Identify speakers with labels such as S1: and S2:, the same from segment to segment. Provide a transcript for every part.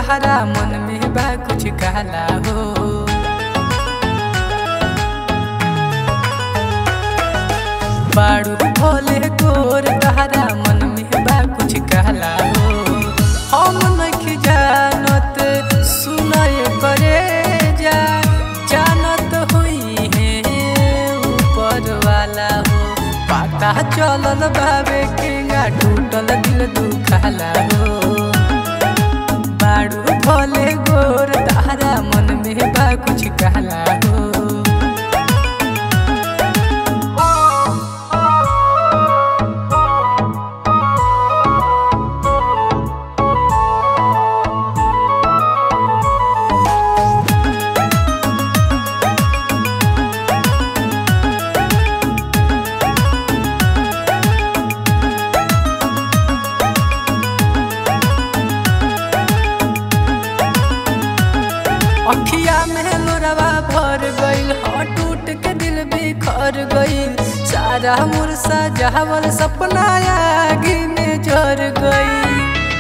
S1: तहरा मन में बा कुछ कहला हो बाड़ू भोले गोर तहरा मन में बा कुछ कहला हो हम नहीं जानत सुनय करे जा जानत हुई है ऊपर वाला हो पता चलल बाबे केंगा टूटल दिल दुखाला हो बाड़ू भोले गोर तारा मन में बा कुछ कहला हो अखिया में लोरवा भर गईल ह टूट के दिल बिखर गईल सारा मुरसा जहावल सपना आगे में जर गई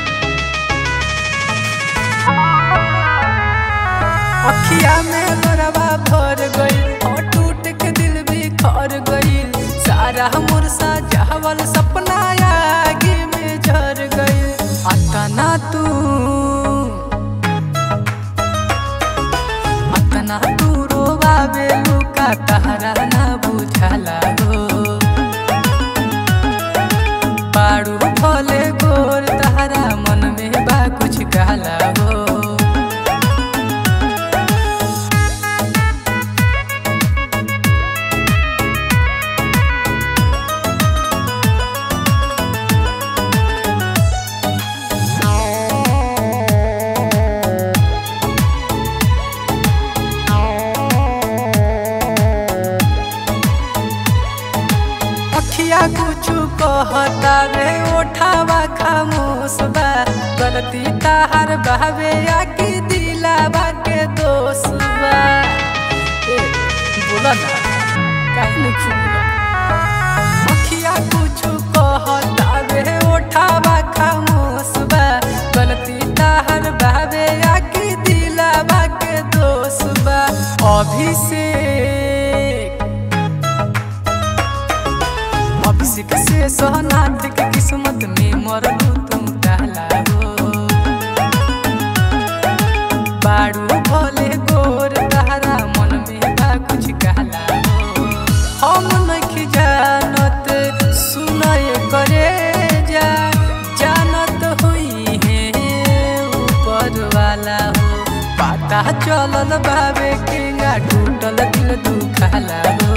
S1: अखिया में लोरवा भर गईल ह टूट के दिल बिखर गईल सारा मुरसा जहावल सपना आगे में जर गईल अतना तू अतना दूरो बाबे लुका तहरा ना बुझाला हो पाड़ू भोले गोर तहरा मन में बा कुछ कहला हो अखिया कुछ कहता रे ओठावा खामोश बा गलती ताहर बहवे आकी दिलावा के दोष बा ए, बोला ना काहे नहीं खुला अखिया कुछ कहता रे ओठावा खामोश बा गलती ताहर बहवे आकी दिलावा के दोष बा अभिषेक अभिषेक से सोहनाथ के किस्मत में मरलू तुम कहला हो बाड़ू भोले गोर तहरा मन में बा कुछ कहला हो हम नहीं जानत सुनय करे जा जानत हुई है ऊपर वाला हो पता चलल बाबे केंगा टूटल दिल दुखाला हो